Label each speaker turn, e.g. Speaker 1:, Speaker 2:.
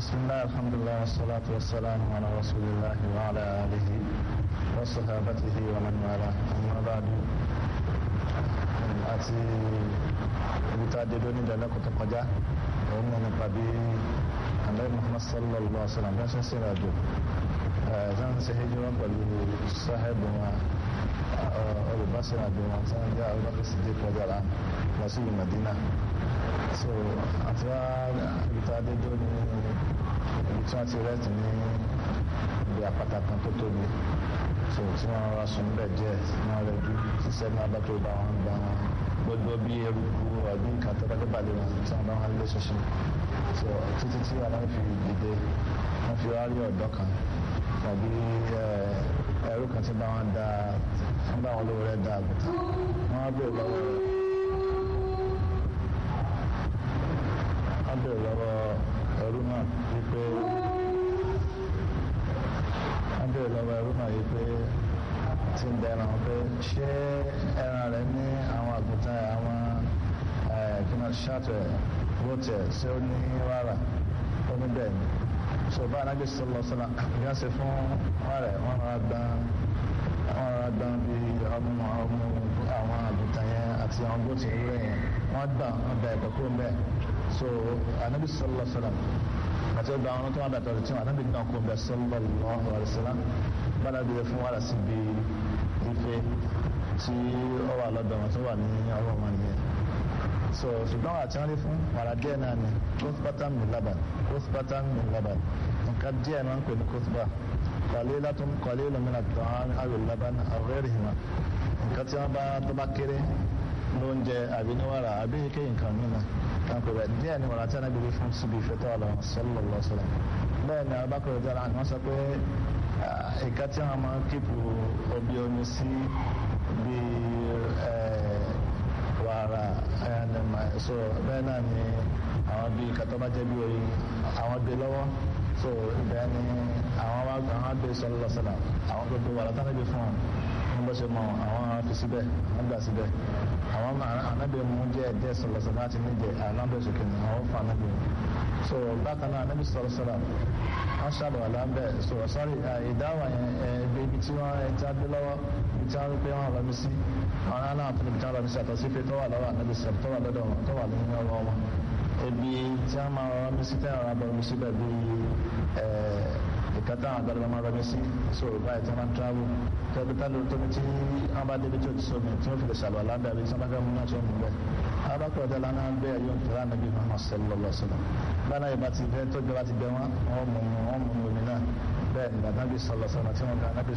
Speaker 1: بسم الله الحمد لله والصلاة والسلام على رسول الله وعلى آله وصحابته ومن والاه أما بعد àti ibi tá a dé lónìí ìdálẹ́kùn tó kọjá òun náà nípa bí àlẹ́ Muhammad sallallahu alaihi wa sallam bí wọ́n ṣe ń ṣe ìrìnàjò ẹ̀ẹ́dán ṣe hijira pẹ̀lú sáhẹ́bù wọn olùbáṣẹ́rìnàjò wọn tí wọ́n jẹ́ Abubakar Siddiq kọjá la lọ sí ìlú Madina so àti wá ibi tá a dé dó ní ibi tí wọ́n ti rẹ́ẹ̀tì ní ibi àpáta kan tó tóbi so tí wọ́n rọra sùn bẹ́ẹ̀ díẹ̀ tí wọ́n rẹ̀ ju ṣiṣẹ́ náà bá tó bá wọn gba wọn gbogbo bí eruku ọdún nǹkan tó bá dé balẹ̀ wọn tí wọ́n bá wọn lé ṣoṣo so títí tí wọn fi dìde wọn fi wá rí ọ̀dọ́ kan tàbí ẹrú kan tí bá wọn da wọn bá wọn lówó rẹ̀ da àgùntàn wọn á bèèrè lọ́wọ́ wọn bèèrè lọ́wọ́ ẹrú náà wípé wọ́n bèèrè lọ́wọ́ ẹrú náà yìí pé tí ń bẹ ẹran pé ṣé ẹran rẹ̀ ní àwọn àgùntàn àwọn kíná ṣáàtù ẹ̀ wọ́tì ẹ̀ ṣé ó ní wàrà ó ní bẹ́ẹ̀ ni so bá anábì sọlọ sọlá bí wọ́n ṣe fún wàrà ẹ̀ wọ́n rọra gbọ́n wọ́n rọra gbọ́n bí ọmọ ọmọ àwọn àgùntàn yẹn àti àwọn bóòtù ewúrẹ́ yẹn wọ́n gbà wọ́n da ẹ̀kọ́ kúrò mbẹ́ so anábì sọlọ sọlá àti ọgbà àwọn tó wà dàtọ̀ tí wọn ànábì náà kó bẹ sallallahu alaihi wasallam bára bí fún wàrà sí bí ife tí ó wà lọ́dọ̀ wọn tó wà ní ọwọ́ wọn nìyẹn so ṣùgbọ́n wà tí wọ́n rí fún wàrà díẹ̀ náà ni kófpátán min laban kófpátán min laban nǹkan díẹ̀ náà ń pè ní kófpá qalilatun qalilun min at-ta'am aw al-laban aw ghayrihima nǹkan tí wọ́n bá tó bá kéré lóúnjẹ àbí ní wàrà àbí kéyìn kan nínú kanko bẹ díẹ̀ ni wàrà tí wọn bí fún síbi ìfẹ́ tó wà lọ sallallahu alaihi wasallam bẹ́ẹ̀ ni abakọrọ dára ni wọn sọ pé ìka tí wọn máa kíkù obi omi sí bí wàrà so bẹ́ẹ̀ náà ni àwọn bí kàtọ́ bá jẹ́ bí oyin àwọn gbé lọ́wọ́ so bẹ́ẹ̀ ni àwọn wa àwọn gbé sallallahu alaihi wasallam àwọn gbogbo wàrà tí wọn bí fún wọn ní bó ṣe mọ àwọn fi síbẹ̀ wọn gbà síbẹ̀ àwọn anabi mu jẹ ẹdẹ sọlọsọ láti ní jẹ anabi sọkè ní àwọn fún anabi so bákan náà anabi sọ̀rọ̀ sọ̀rọ̀ wọn ṣàlọ alábẹ sọ̀rọ̀ sọrí ìdáwà yẹn ẹgbẹ ibi tí wọn ẹ ti adé lọ́wọ́ ibi tí wọn rí pé wọn rọ mi sí àwọn náà náà fún ibi tí wọn rọ mi sí àtọ sí pé tó wà lọ́wọ́ anabi sọ̀rọ̀ tó wà lọ́dọ̀ wọn tó wà nínú ọwọ́ wọn ebi tí wọn máa rọ mi sí tẹ ọ̀rọ̀ abọ mi sí bẹ́ẹ̀ bí ìkẹta àwọn àgbàdo máa rọ mi sí so báyìí tí wọn máa ń travel tẹbi tá lórí tóbi tí wọn bá débi tí o ti sọ mi tí wọn fi lè ṣàlọ aláǹdà bí tí wọn bá fẹ́ mú náà tó mú bẹ abakọ ọdẹ lánà bẹ ẹyọ ìtura nàbí Muhammad sallallahu alaihi wasallam báyìí náà ìbá ti bẹ tó jọba ti bẹ wọn wọn mú wọn mú omi náà bẹ́ẹ̀ nígbà náà bí sallallahu alaihi wasallam tí wọn kà náà bí